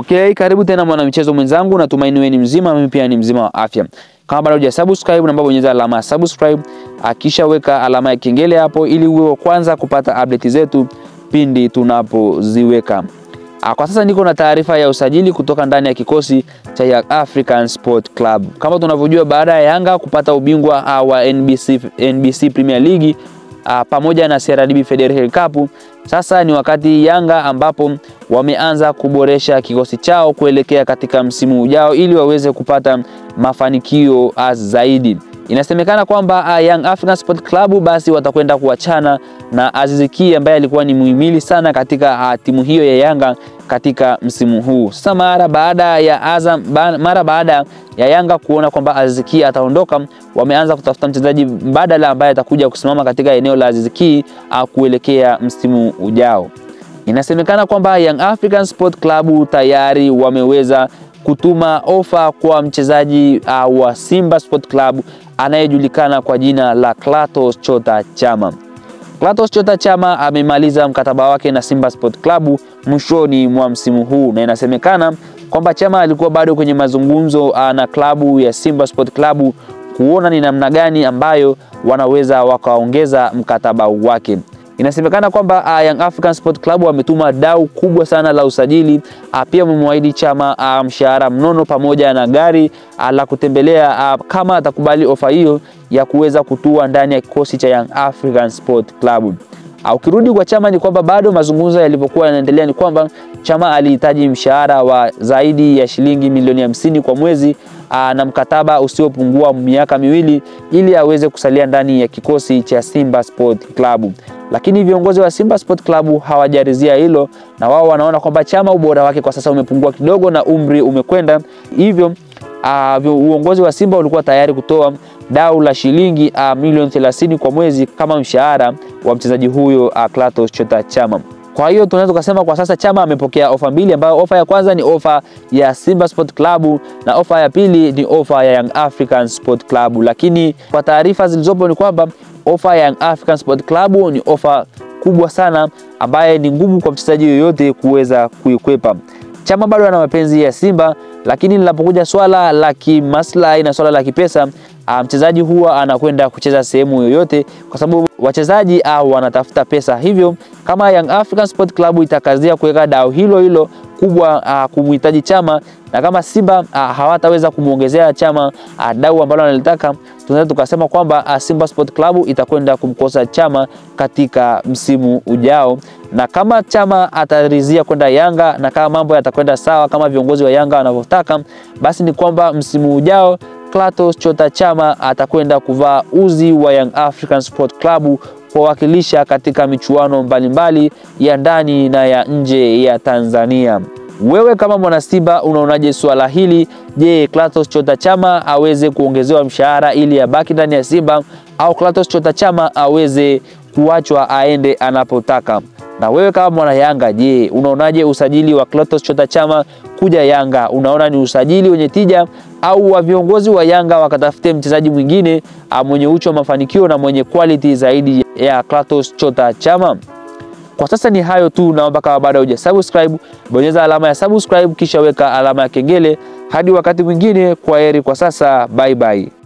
Okay, karibu tena mwanamichezo mwenzangu, natumaini wewe ni mzima, mimi pia ni mzima wa afya. Kama bado hujasubscribe, naomba bonyeza alama ya subscribe, akisha weka alama ya kengele hapo ili uwe wa kwanza kupata update zetu pindi tunapoziweka. Kwa sasa niko na taarifa ya usajili kutoka ndani ya kikosi cha Young African Sport Club. Kama tunavyojua, baada ya Yanga kupata ubingwa wa NBC, NBC Premier League a, pamoja na CRDB Federation Cup, sasa ni wakati Yanga ambapo wameanza kuboresha kikosi chao kuelekea katika msimu ujao ili waweze kupata mafanikio zaidi. Inasemekana kwamba Young African Sport Club basi watakwenda kuachana na Aziz Ki ambaye alikuwa ni muhimili sana katika timu hiyo ya Yanga katika msimu huu. Sasa mara baada ya Azam, mara baada ya Yanga kuona kwamba Aziz Ki ataondoka, wameanza kutafuta mchezaji mbadala ambaye atakuja kusimama katika eneo la Aziz Ki kuelekea msimu ujao. Inasemekana kwamba Young African Sport Club tayari wameweza kutuma ofa kwa mchezaji uh, wa Simba Sport Club anayejulikana kwa jina la Clatous Chota Chama. Clatous Chota Chama amemaliza mkataba wake na Simba Sport Club mwishoni mwa msimu huu, na inasemekana kwamba Chama alikuwa bado kwenye mazungumzo uh, na klabu ya Simba Sport Club kuona ni namna gani ambayo wanaweza wakaongeza mkataba wake. Inasemekana kwamba uh, Young African Sport Club wametuma dau kubwa sana la usajili uh, pia wamemwahidi Chama uh, mshahara mnono pamoja na gari uh, la kutembelea uh, kama atakubali ofa hiyo ya kuweza kutua ndani ya kikosi cha Young African Sport Club. Uh, ukirudi kwa Chama ni kwamba bado mazungumzo yalivyokuwa yanaendelea ni kwamba Chama alihitaji mshahara wa zaidi ya shilingi milioni hamsini kwa mwezi aa, na mkataba usiopungua miaka miwili ili aweze kusalia ndani ya kikosi cha Simba Sport Club. Lakini viongozi wa Simba Sport Club hawajarizia hilo, na wao wanaona kwamba Chama ubora wake kwa sasa umepungua kidogo na umri umekwenda, hivyo uh, uongozi wa Simba ulikuwa tayari kutoa dau la shilingi uh, milioni 30 kwa mwezi kama mshahara wa mchezaji huyo uh, Clatous Chota Chama. Kwa hiyo tunaweza kusema kwa sasa Chama amepokea ofa mbili, ambayo ofa ya kwanza ni ofa ya Simba Sport Club na ofa ya pili ni ofa ya Young African Sport Club. Lakini kwa taarifa zilizopo ni kwamba ofa ya Young African Sport Club ni ofa kubwa sana ambaye ni ngumu kwa mchezaji yoyote kuweza kuikwepa. Chama bado ana mapenzi ya Simba, lakini linapokuja swala la kimaslahi na swala la kipesa mchezaji huwa anakwenda kucheza sehemu yoyote, kwa sababu wachezaji au wanatafuta pesa. Hivyo kama Young African Sport Club itakazia kuweka dau hilo hilo kubwa uh, kumhitaji Chama na kama Simba uh, hawataweza kumwongezea Chama uh, dau ambalo analitaka, tunaweza tukasema kwamba uh, Simba Sport Club itakwenda kumkosa Chama katika msimu ujao, na kama Chama atarizia kwenda Yanga na kama mambo yatakwenda sawa kama viongozi wa Yanga wanavyotaka, basi ni kwamba msimu ujao Clatous Chota Chama atakwenda kuvaa uzi wa Young African Sport Club kuwakilisha katika michuano mbalimbali ya ndani na ya nje ya Tanzania. Wewe kama mwana Simba unaonaje swala hili? Je, Clatous Chota Chama aweze kuongezewa mshahara ili abaki ndani ya Simba au Clatous Chota Chama aweze kuachwa aende anapotaka? Na wewe kama mwana Yanga, je, unaonaje usajili wa Clatous Chota Chama kuja Yanga? Unaona ni usajili wenye tija au wa viongozi wa Yanga wakatafute mchezaji mwingine mwenye uchu wa mafanikio na mwenye quality zaidi ya Clatous Chota Chama? Kwa sasa ni hayo tu, naomba kama bado hujasubscribe, bonyeza alama ya subscribe kisha weka alama ya kengele. Hadi wakati mwingine, kwa heri kwa sasa, bye bye.